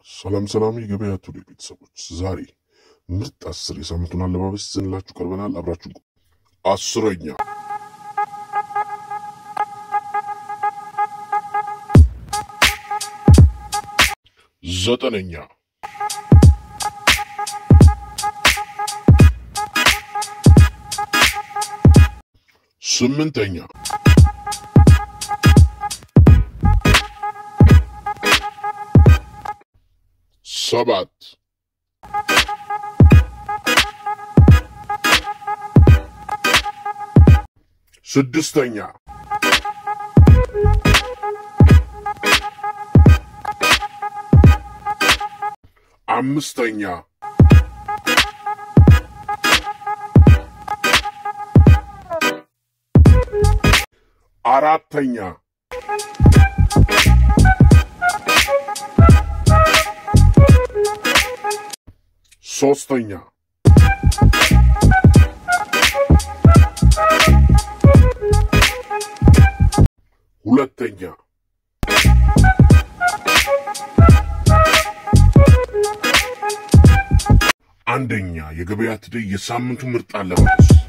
ሰላም ሰላም የገበያ ቱዴ ቤተሰቦች፣ ዛሬ ምርጥ አስር የሳምንቱን አለባበስ ይዘንላችሁ ቀርበናል። አብራችሁ ቆዩ። አስረኛ ዘጠነኛ ስምንተኛ ሰባት ስድስተኛ አምስተኛ አራተኛ ሶስተኛ ሁለተኛ አንደኛ የገበያ ትደይ የሳምንቱ ምርጥ አለባበስ